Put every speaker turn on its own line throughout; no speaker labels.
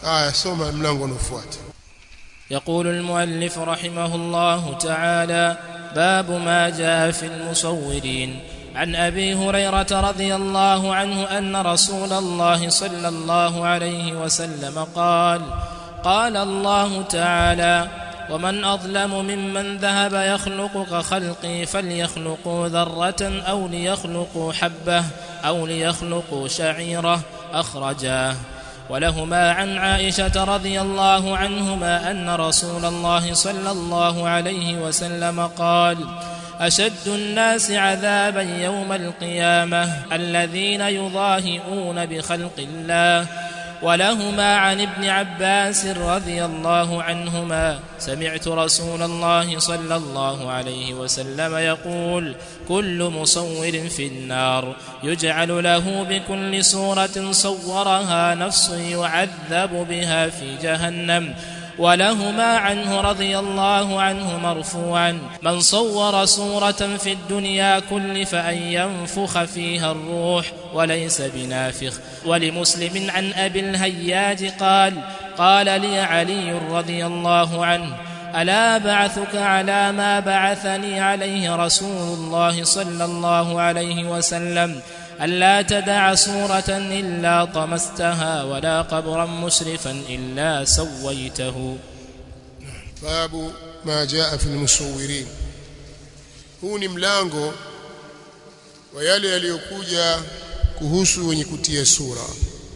aya soma mlango unaofuata
يقول المؤلف رحمه الله تعالى باب ما جاء في المصورين عن ابي هريره رضي الله عنه ان رسول الله صلى الله عليه وسلم قال قال الله تعالى ومن اظلم ممن ذهب يخلق كخلقي فليخلقوا ذره او ليخلقوا حبه او ليخلقوا شعيره اخرجاه ولهما عن عائشه رضي الله عنهما ان رسول الله صلى الله عليه وسلم قال اشد الناس عذابا يوم القيامه الذين يضاهئون بخلق الله ولهما عن ابن عباس رضي الله عنهما سمعت رسول الله صلى الله عليه وسلم يقول كل مصور في النار يجعل له بكل صوره صورها نفس يعذب بها في جهنم ولهما عنه رضي الله عنه مرفوعا من صور صورة في الدنيا كلف أن ينفخ فيها الروح وليس بنافخ ولمسلم عن أبي الهياج قال قال لي علي رضي الله عنه ألا بعثك على ما بعثني عليه رسول الله صلى الله عليه وسلم ألا تدع صورة إلا طمستها ولا قبرا مسرفا إلا سويته
babu ma jaa fi almusawirin huu ni mlango wa yale yaliyokuja kuhusu wenye kutia sura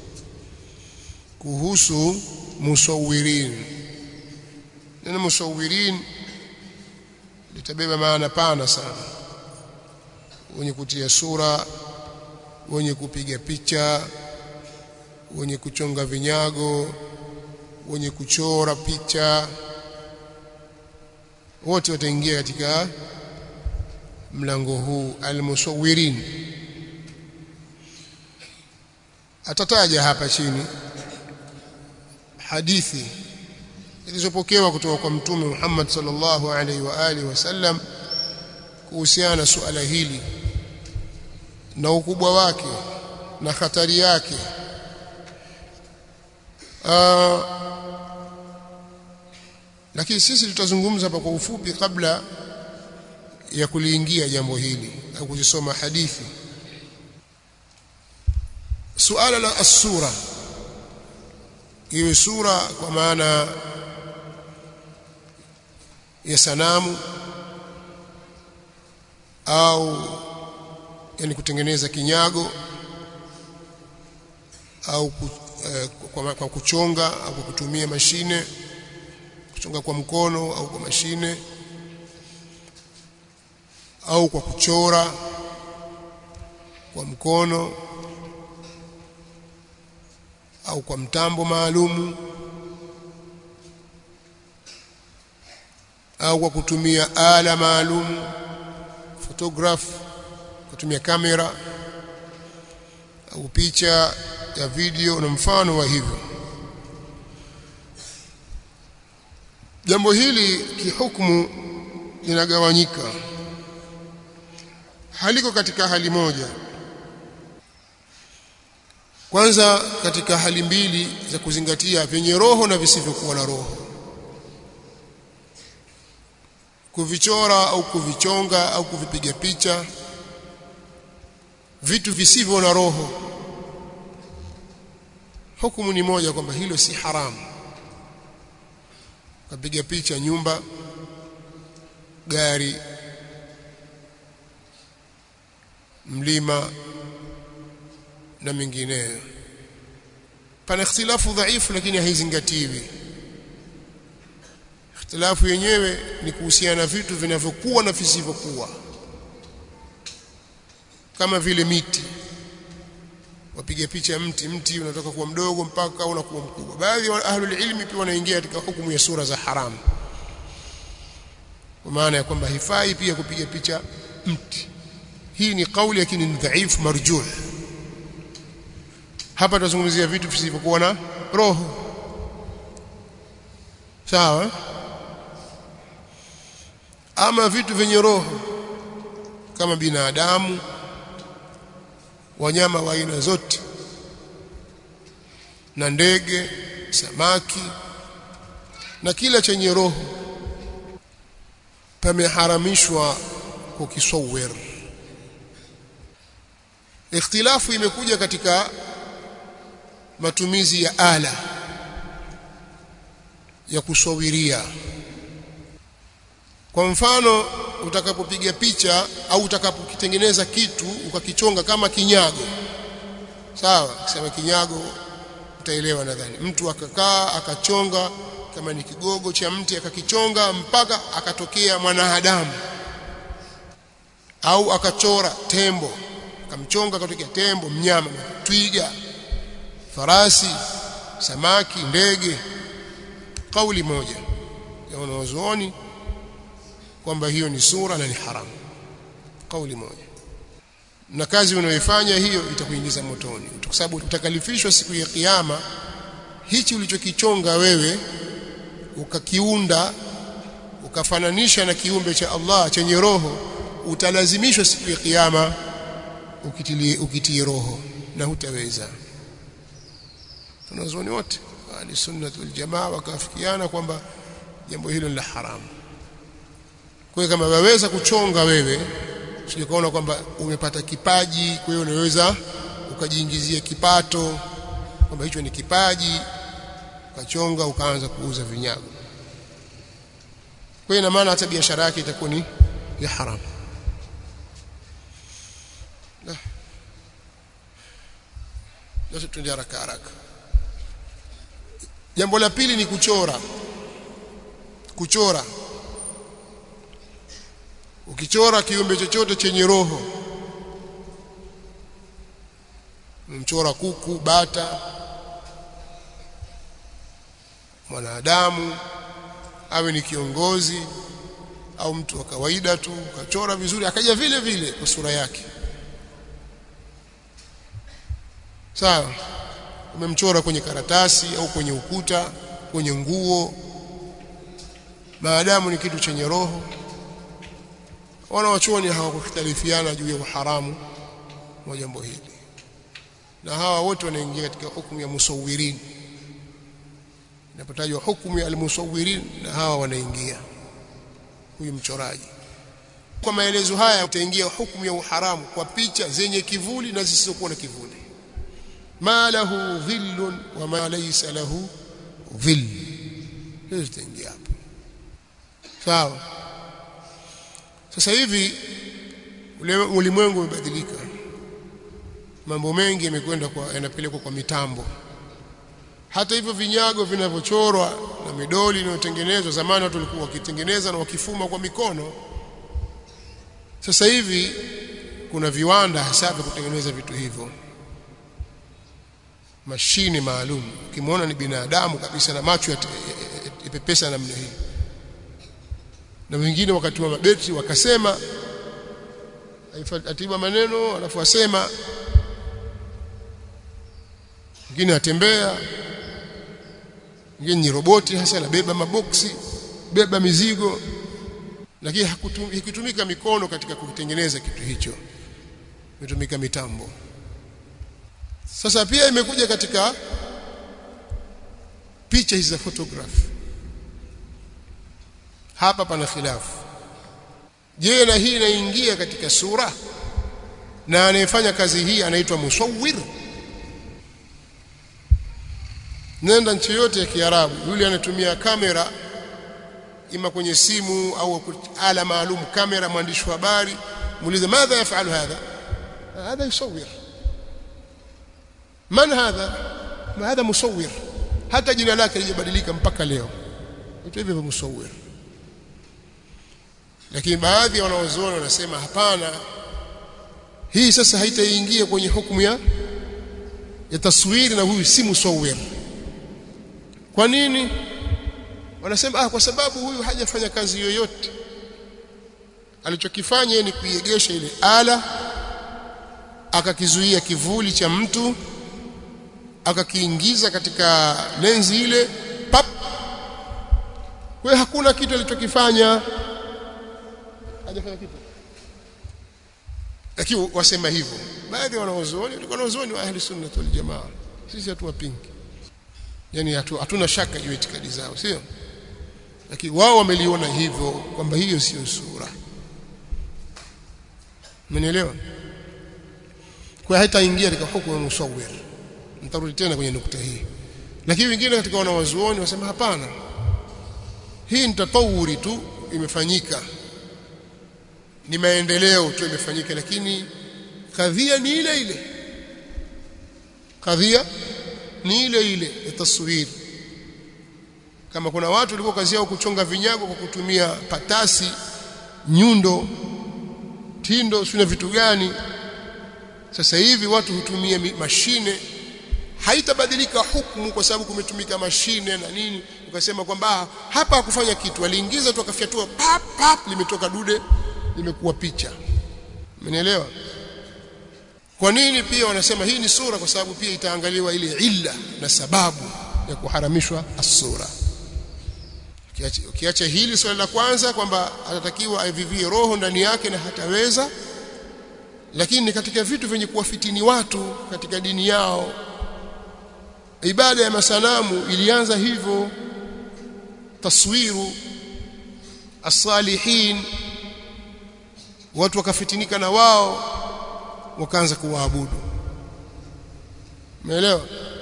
kuhusu musawirin neno musawirin litabeba maana pana sana wenye kutia sura wenye kupiga picha wenye kuchonga vinyago wenye kuchora picha wote wataingia katika mlango huu almusawirin atataja hapa chini hadithi zilizopokewa kutoka kwa mtume Muhammad sallallahu alaihi wa alihi wasallam kuhusiana na suala hili na ukubwa wake na hatari yake uh, lakini sisi tutazungumza hapa kwa ufupi kabla ya kuliingia jambo hili au kuzisoma hadithi suala la as-sura iwe sura kwa maana ya sanamu au yani kutengeneza kinyago au ku, eh, kwa, kwa kuchonga au kwa kutumia mashine kuchonga kwa mkono au kwa mashine au kwa kuchora kwa mkono au kwa mtambo maalumu au kwa kutumia ala maalum photograph kutumia kamera au picha ya video na mfano wa hivyo jambo hili kihukumu linagawanyika haliko katika hali moja kwanza katika hali mbili za kuzingatia vyenye roho na visivyokuwa na roho kuvichora au kuvichonga au kuvipiga picha vitu visivyo na roho hukumu ni moja kwamba hilo si haramu kapiga picha nyumba gari mlima na mengineyo pana ikhtilafu dhaifu lakini haizingatiwi ikhtilafu yenyewe ni kuhusiana na vitu vinavyokuwa na visivyokuwa kama vile miti wapiga picha mti mti unatoka kuwa mdogo mpaka unakuwa mkubwa baadhi ya ahlul ilmi pia wanaingia katika hukumu ya sura za haramu kwa maana ya kwamba hifai pia kupiga picha mti hii ni kauli lakini ni dhaifu marjuh hapa tunazungumzia vitu visivyokuwa na roho sawa ama vitu vyenye roho kama binadamu wanyama wa aina zote na ndege samaki na kila chenye roho pameharamishwa kukisawir ikhtilafu imekuja katika matumizi ya ala ya kusawiria kwa mfano utakapopiga picha au utakapokitengeneza kitu ukakichonga kama kinyago sawa kisema kinyago utaelewa nadhani mtu akakaa akachonga kama ni kigogo cha mti akakichonga mpaka akatokea mwanadamu au akachora tembo akamchonga akatokea tembo mnyama twiga farasi samaki ndege kauli moja ya wanazuoni kwamba hiyo ni sura na ni haramu kauli moja na kazi unayoifanya hiyo itakuingiza motoni kwa sababu utakalifishwa siku ya kiyama hichi ulichokichonga wewe ukakiunda ukafananisha na kiumbe cha Allah chenye roho utalazimishwa siku ya kiyama ukitii ukitii roho na hutaweza tunazoni wote ahli sunna wal jamaa wakafikiana kwamba jambo hilo ni la haramu kwa hiyo kama waweza kuchonga wewe usijikaona kwamba umepata kipaji kwa hiyo unaweza ukajiingizia kipato kwamba hicho ni kipaji ukachonga ukaanza kuuza vinyago kwa hiyo ina maana hata biashara yake itakuwa ni ya haramu Sasa tuende haraka haraka. Jambo la pili ni kuchora. Kuchora. Ukichora kiumbe chochote chenye roho. Mchora kuku, bata, mwanadamu awe ni kiongozi au mtu wa kawaida tu, ukachora vizuri akaja vile vile kwa sura yake. sawa umemchora kwenye karatasi au kwenye ukuta kwenye nguo maadamu ni kitu chenye roho wanawachuoni hawakukhtalifiana juu ya uharamu wa jambo hili na hawa wote wanaingia katika hukumu ya musawirin inapotajwa hukumu ya almusawirin na hawa wanaingia huyu mchoraji kwa maelezo haya utaingia hukumu ya uharamu kwa picha zenye kivuli na zisizokuwa na kivuli ma lahu dhillun wa ma laysa lahu dhill hizo zitaingia hapo sawa sasa hivi ulimwengu umebadilika mambo mengi yamekwenda kwa yanapelekwa kwa mitambo hata hivyo vinyago vinavyochorwa na midoli inayotengenezwa zamani watu walikuwa wakitengeneza na wakifuma kwa mikono sasa hivi kuna viwanda hasa vya kutengeneza vitu hivyo mashine maalum ukimwona ni binadamu kabisa na macho yapepesa namna hii na wengine wakati wa mabeti wakasema atiba maneno alafu asema mwingine atembea mwingine ni roboti hasa anabeba maboksi beba mizigo lakini hakutumika mikono katika kutengeneza kitu hicho imetumika mitambo sasa pia imekuja katika picha hizi za photography hapa pana khilafu je na hii inaingia katika sura na anayefanya kazi hii anaitwa musawwir nenda nchi yote ya kiarabu yule anatumia kamera ima kwenye simu au ala maalum kamera mwandishi wa habari muulize madha yafalu hadha hadha yusawwir man hadha ma hadha musawwir hata jina lake lijabadilika mpaka leo vitu hivyo musawwir lakini baadhi ya wanaozuoni wanasema hapana hii sasa haitaingia kwenye hukumu ya ya taswiri na huyu si musawwir kwa nini wanasema ah kwa sababu huyu hajafanya kazi yoyote alichokifanya ni kuiegesha ile ala akakizuia kivuli cha mtu akakiingiza katika lenzi ile pap kwa hakuna kitu alichokifanya hajafanya kitu lakini wasema hivyo baadhi ya wanaozuoni walikuwa wanaozuoni wa ahli sunna wal jamaa sisi hatuwapingi yani hatu, hatuna shaka juu itikadi zao sio lakini wao wameliona hivyo kwamba hiyo sio sura Umenielewa? Kwa haitaingia katika hukumu musawwir. Nitarudi tena kwenye nukta hii. Lakini wengine katika wanawazuoni wasema hapana. Hii ni tatawuri tu imefanyika. Ni maendeleo tu imefanyika lakini kadhia ni ile ile. Kadhia ni ile ile ya taswiri. Kama kuna watu walikuwa kazi yao kuchonga vinyago kwa kutumia patasi, nyundo, tindo sio vitu gani sasa hivi watu hutumia mashine haitabadilika hukumu kwa sababu kumetumika mashine na nini ukasema kwamba hapa hakufanya kitu aliingiza tu akafyatua pap pap limetoka dude limekuwa picha umenielewa kwa nini pia wanasema hii ni sura kwa sababu pia itaangaliwa ile illa na sababu ya kuharamishwa as-sura ukiacha hili swali la kwanza kwamba atatakiwa aivivie roho ndani yake na hataweza lakini katika vitu vyenye kuwafitini watu katika dini yao ibada ya masanamu ilianza hivyo taswiru as-salihin watu wakafitinika na wao wakaanza kuwaabudu umeelewa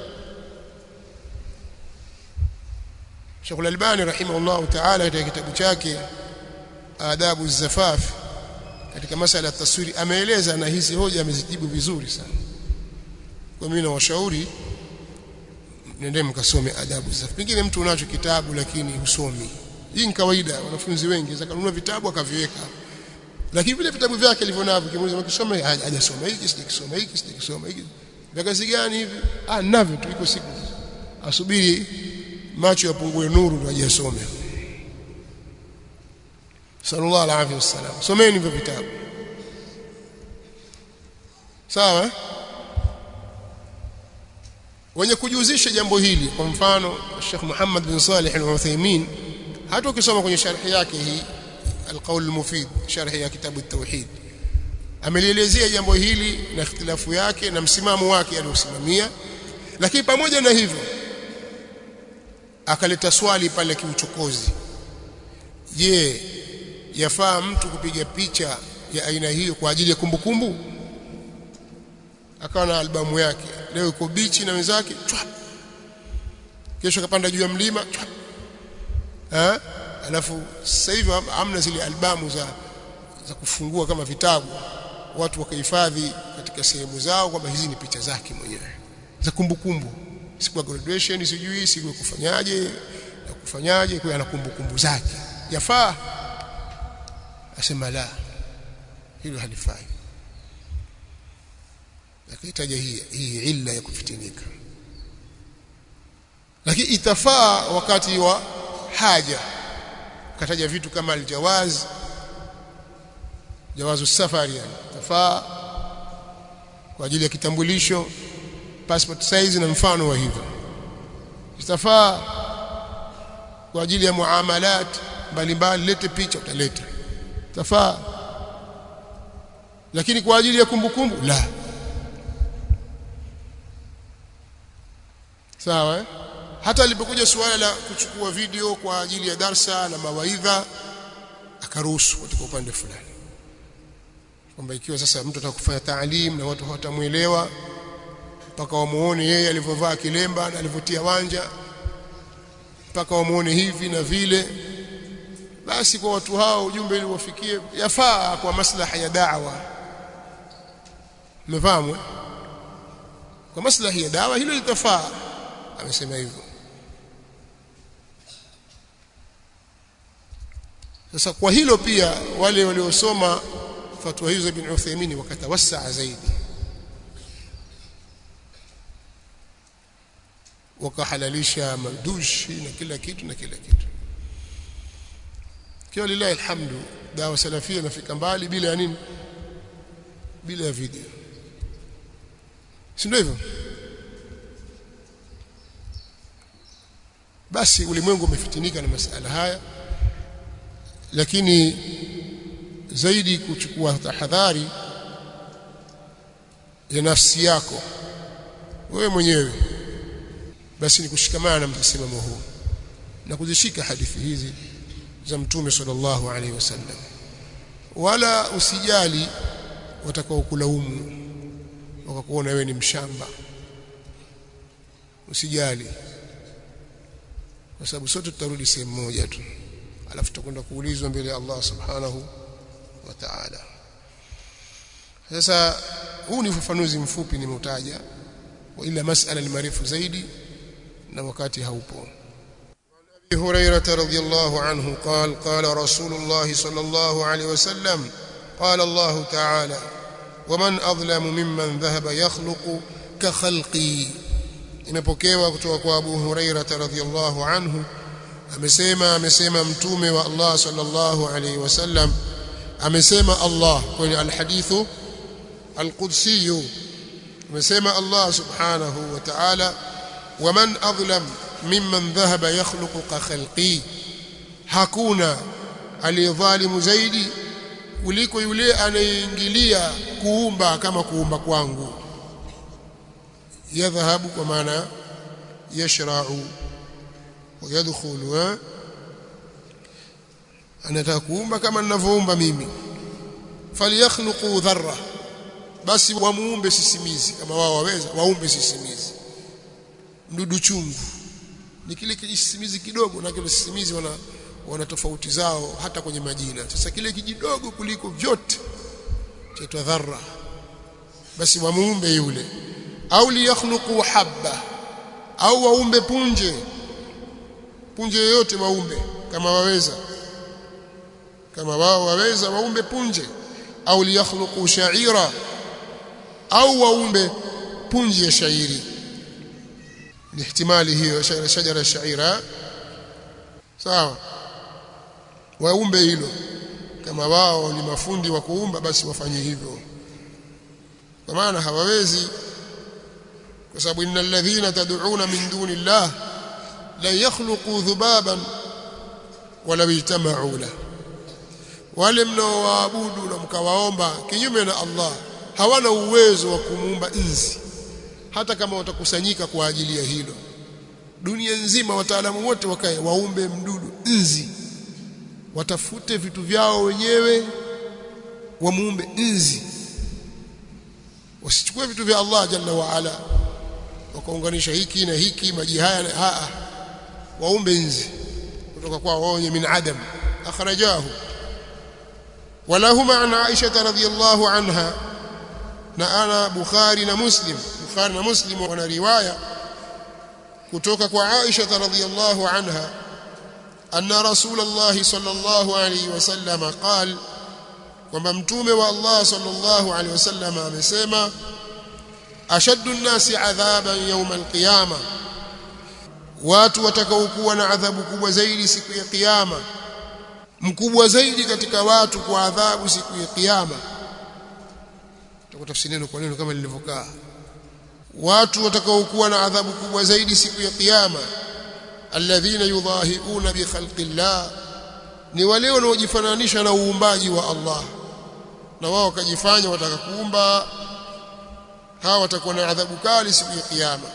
Sheikh Al-Albani rahimahullah ta'ala katika kitabu chake Adabu Zafaf katika masala ya taswiri ameeleza na hizi hoja amezijibu vizuri sana. Kwa mimi nawashauri nendeni mkasome Adabu Zafaf. Pengine mtu unacho kitabu lakini husomi. Hii ni kawaida wanafunzi wengi zakanunua vitabu akaviweka. Lakini vile vitabu vyake alivyonavyo kimuuliza ukisoma hajasoma hiki sijakisoma hiki sijakisoma hiki. Vya kazi gani hivi? Ah ninavyo tu iko siku. Asubiri macho yapungue nuru ndio ajisome sallallahu alaihi wasallam someni hivyo vitabu sawa wenye kujihusisha jambo hili kwa mfano Sheikh Muhammad bin Salih al-Uthaymeen hata ukisoma kwenye sharhi yake hii al-qawl al-mufid sharhi ya kitabu at-tauhid amelielezea jambo hili na ikhtilafu yake na msimamo wake aliosimamia lakini pamoja na hivyo akaleta swali pale kiuchokozi je yafaa mtu kupiga picha ya aina hiyo kwa ajili ya kumbukumbu akawa na albamu yake leo yuko bichi na wenzake chwap kesho kapanda juu ya mlima chwap eh alafu sasa hivi hamna zile albamu za za kufungua kama vitabu watu wakahifadhi katika sehemu zao kwamba hizi ni picha zake mwenyewe za kumbukumbu siku ya graduation sijui siku ya kufanyaje na kufanyaje kwa ana kumbukumbu zake yafaa asema la hilo halifai akitaja hii hii illa ya kufitinika lakini itafaa wakati wa haja kataja vitu kama aljawaz jawazu safari yani tafaa kwa ajili ya kitambulisho passport size na mfano wa hivyo itafaa kwa ajili ya muamalat mbalimbali lete picha utaleta tafaa lakini kwa ajili ya kumbukumbu kumbu, la sawa eh? hata alipokuja suala la kuchukua video kwa ajili ya darsa na mawaidha akaruhusu katika upande fulani kwamba ikiwa sasa mtu atakufanya taalim na watu hawatamuelewa mpaka wamuone yeye alivyovaa kilemba na alivyotia wanja mpaka wamuone hivi na vile basi kwa watu hao ujumbe ili wafikie yafaa kwa maslaha ya da'wa umefahamu kwa maslahi ya dawa hilo litafaa amesema hivyo sasa kwa hilo pia wale waliosoma fatwa hizo ibn Uthaymeen wakatawassaa zaidi wakahalalisha madushi na kila kitu na kila kitu kiwa lillahi alhamdu dawa salafia inafika mbali bila ya nini bila ya video si ndio hivyo basi ulimwengu umefitinika na masala haya lakini zaidi kuchukua tahadhari ya nafsi yako wewe mwenyewe basi ni kushikamana na msimamo huu na kuzishika hadithi hizi za mtume sallallahu alaihi wasallam wala usijali watakao kulaumu wakakuona wewe ni mshamba usijali kwa sababu sote tutarudi sehemu moja tu alafu tutakwenda kuulizwa mbele ya Allah subhanahu wa ta'ala sasa huu ni ufafanuzi mfupi nimeutaja ila masala ni marefu zaidi na wakati haupo أبي هريرة رضي الله عنه قال قال رسول الله صلى الله عليه وسلم قال الله تعالى ومن أظلم ممن ذهب يخلق كخلقي imepokewa kutoka kwa Abu Huraira radhiyallahu anhu amesema amesema mtume wa Allah sallallahu alayhi wasallam amesema Allah kwenye alhadithu alqudsi amesema Allah subhanahu wa ta'ala waman adlam mimman dhahaba yakhluqu ka khalqi hakuna aliyedhalimu zaidi kuliko yule anayeingilia kuumba kama kuumba kwangu yadhhabu kwa maana yashra'u wa yadkhulu anataka kuumba kama ninavyoumba mimi falyakhluqu dharra basi wamuumbe sisimizi kama wao waweza waumbe sisimizi mdudu chungu ni kile kijisimizi kidogo na kile sisimizi wana wana tofauti zao hata kwenye majina sasa kile kijidogo kuliko vyote chaitwa dharra basi wamuumbe yule au liyakhluqu habba au waumbe punje punje yoyote waumbe kama waweza kama wao waweza waumbe punje au liyakhluqu sha'ira au waumbe punje ya shairi ni ihtimali hiyo shajara shaira sawa waumbe hilo kama wao ni mafundi wa kuumba basi wafanye hivyo kwa maana hawawezi kwa sababu innal ladhina tad'una min duni llah la yakhluqu dhubaban wala yajtama'u la wale mnaowaabudu na mkawaomba kinyume na Allah hawana uwezo wa kumuumba nzi hata kama watakusanyika kwa ajili ya hilo dunia nzima wataalamu wote wakae waumbe mdudu nzi watafute vitu vyao wenyewe wamuumbe nzi wasichukue vitu vya Allah jalla wa ala wakaunganisha hiki na hiki maji haya na haa waumbe nzi kutoka kwa wao wenye min adam akhrajahu walahuma an Aisha radhiyallahu anha na ana Bukhari na Muslim Bukhari na Muslim wana riwaya kutoka kwa Aisha radhiyallahu anha anna Rasulullah sallallahu alayhi wasallam qal kwamba mtume wa Allah sallallahu alayhi wasallam amesema ashaddu an-nasi adhaban yawm al-qiyama watu watakaokuwa na adhabu kubwa zaidi siku ya kiyama mkubwa zaidi katika watu kwa adhabu siku ya kiyama tutakutafsiri neno kwa neno kama lilivyokaa watu watakaokuwa na adhabu kubwa zaidi siku ya kiyama alladhina yudhahiuna bi khalqillah ni wale wanaojifananisha na uumbaji wa Allah na wao wakajifanya wataka kuumba hawa watakuwa na adhabu kali siku ya kiyama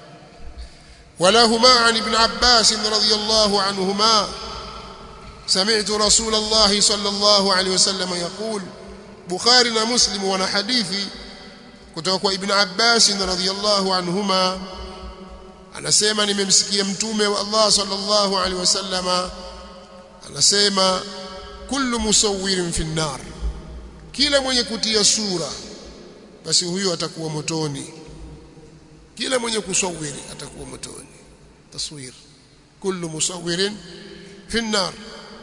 ولهما عن ابن عباس رضي الله عنهما سمعت رسول الله صلى الله عليه وسلم يقول بخاري ومسلم وانا حديثي kutoka kwa ibn Abbas radhiyallahu anhuma anasema nimemsikia mtume wa Allah sallallahu alaihi wasallama anasema kullu musawwirin fi nar kila mwenye kutia sura basi huyo atakuwa motoni kila mwenye kusawiri atakuwa motoni taswir kullu musawwirin fi nar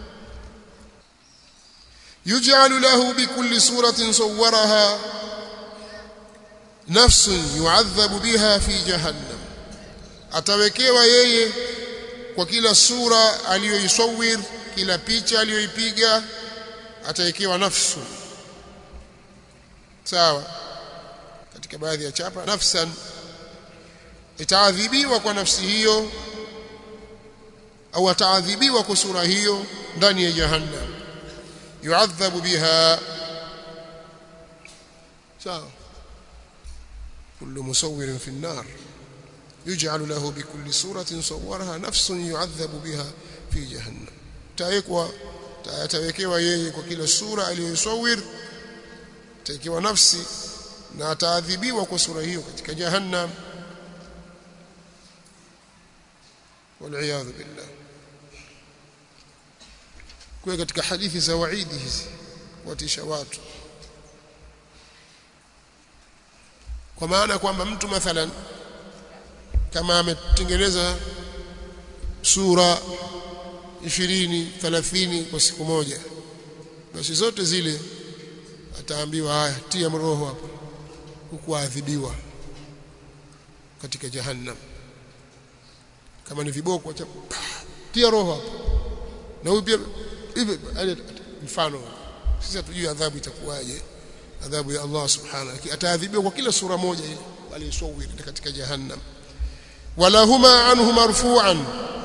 يجعل له بكل صورة صورها نفس يعذب بها في جهنم atawekewa yeye kwa kila sura aliyoisawir kila picha aliyoipiga atawekewa nafsu sawa katika baadhi ya chapa nafsan itaadhibiwa kwa nafsi hiyo au ataadhibiwa kwa sura hiyo ndani ya jahannam yuadhabu biha sawa kullu musawwirin fi an-nar يجعل له بكل سورة صورها نفس يعذب بها في جهنم تايكوا atawekewa yeye kwa kila sura aliyosawir atawekewa nafsi na ataadhibiwa kwa sura hiyo katika jahannam waliyadhu billah kwa katika hadithi za waidi hizi kuwatisha watu kwa maana kwamba mtu mathalan kama ametengeneza sura 20 30 kwa siku moja basi zote zile ataambiwa haya tia roho hapo huku adhibiwa katika jahannam kama ni viboko acha tia roho hapo na huyu pia hivi mfano sisi hatujui adhabu itakuwaje adhabu ya Allah subhanahu ataadhibiwa kwa kila sura moja ile aliyosawiri katika jahannam walahuma anhu marfu'an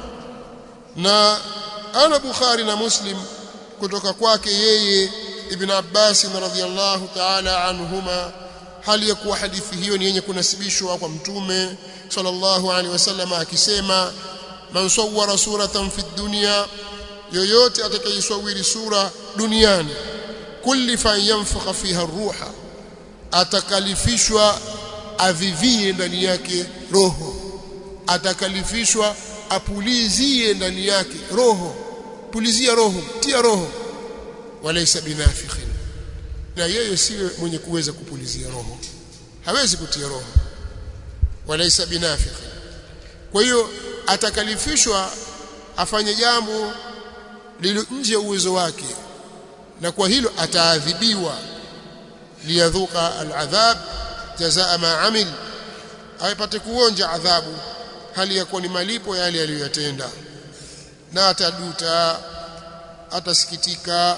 na ana Bukhari na Muslim kutoka kwake yeye Ibn Abbas radhiyallahu ta'ala anhuma hali ya kuwa hadithi hiyo ni yenye kunasibishwa kwa mtume sallallahu alaihi wasallam akisema man sawwara suratan fi dunya yoyote atakayesawiri sura duniani kulli fa yanfukha fiha ruha atakalifishwa avivie ndani yake roho atakalifishwa apulizie ndani yake roho pulizia roho tia roho walaysa binafikhin na yeye siwe mwenye kuweza kupulizia roho hawezi kutia roho walaysa binafikhin kwa hiyo atakalifishwa afanye jambo lilo nje ya uwezo wake na kwa hilo ataadhibiwa liyadhuka aladhab jazaa ma amil aipate kuonja adhabu hali ya kuwa ni malipo yale aliyoyatenda na ataduta atasikitika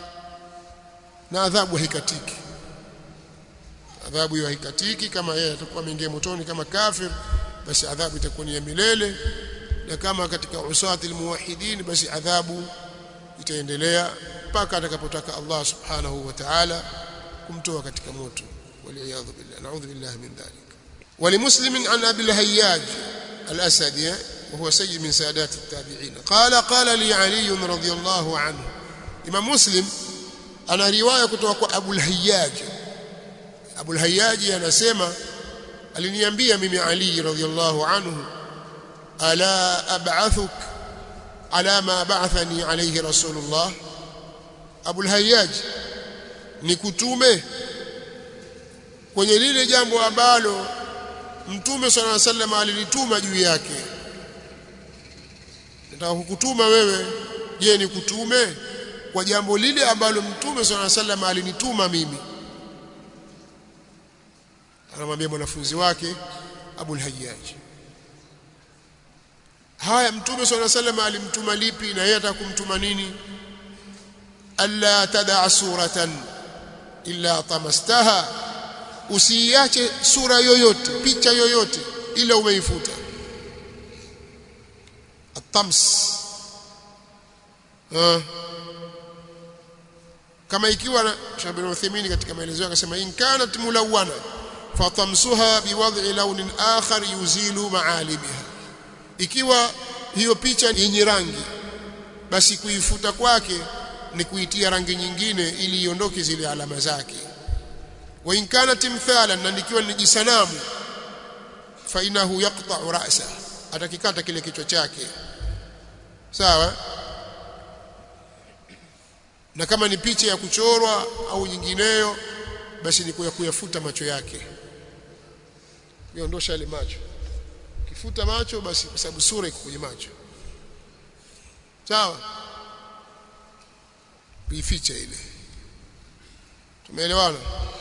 na adhabu haikatiki adhabu hiyo haikatiki kama yeye atakuwa ameingia motoni kama kafir basi adhabu itakuwa ni ya milele na kama katika usati almuwahidin basi adhabu itaendelea mpaka atakapotaka Allah subhanahu wa ta'ala kumtoa katika moto waliyadhu billah na'udhu billahi min dhalik ولمسلم عن ابي الهياج الاسدي وهو سيد من سادات التابعين قال قال لي علي رضي الله عنه امام مسلم ana riwaya kutoka kwa Abu al-Hayyaj Abu al-Hayyaj anasema aliniambia mimi Ali radhiyallahu anhu ala ab'athuk ala ma ba'athani alayhi rasulullah Abu al-Hayyaj nikutume kwenye lile jambo ambalo Mtume صلى الله عليه وسلم alilituma juu yake nataka kukutuma wewe je nikutume kwa jambo lile ambalo Mtume صلى الله عليه وسلم alinituma mimi anamwambia mwanafunzi wake Abu al-Hayyaj haya Mtume صلى الله عليه وسلم alimtuma lipi na yeye atakumtuma nini alla tadaa suratan illa tamastaha usiiache sura yoyote picha yoyote ila umeifuta atams uh. kama ikiwa Shabir Uthaymeen katika maelezo yake akasema in kanat mulawwana fatamsuha biwad'i launin akhar yuzilu ma'alibiha ikiwa hiyo picha yenye rangi basi kuifuta kwake ni kuitia rangi nyingine ili iondoke zile alama zake wa in kanat timthalan na nikiwa ni jisanamu fa inahu yaqta'u ra'sa atakikata kile kichwa chake sawa na kama ni picha ya kuchorwa au nyingineyo basi ni kuyafuta macho yake iondosha ile macho kifuta macho basi kwa sababu sura iko kwenye macho sawa kuificha ile tumeelewana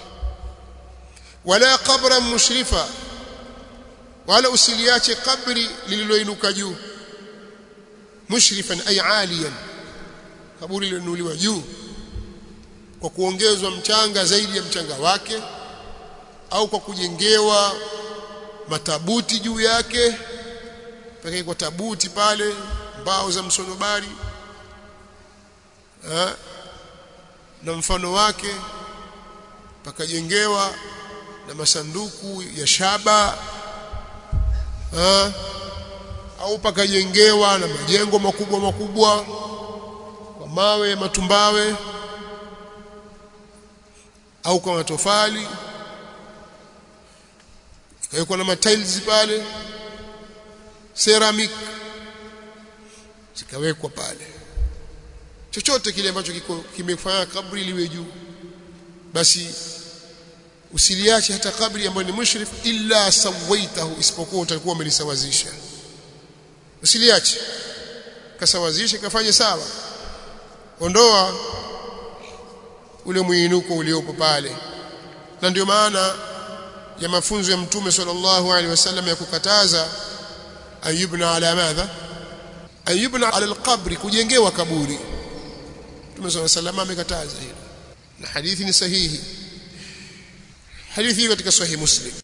wala qabran mushrifa wala usiliache kabri lililoinuka juu mushrifan ay aliyan kaburi lililoinuliwa juu kwa kuongezwa mchanga zaidi ya mchanga wake au kwa kujengewa matabuti juu yake pekee kwa tabuti pale mbao za msonobari ha? na mfano wake pakajengewa na masanduku ya shaba ha? au pakajengewa na majengo makubwa makubwa kwa mawe matumbawe au kwa matofali ikawekwa na matiles pale ceramic zikawekwa pale chochote kile ambacho kiko kimefanya kabri liwe juu basi usiliache hata kabri ambayo ni mushrif illa sawaitahu isipokuwa utakuwa umelisawazisha usiliache kasawazishe kafanye sawa ondoa ule mwinuko uliopo pale na ndio maana ya mafunzo ya mtume sallallahu alaihi wasallam ya kukataza ayubna ala madha ayubna ala alqabri kujengewa kaburi mtume sallallahu alaihi wasallam amekataza hilo na hadithi ni sahihi hadithi hii katika sahih muslim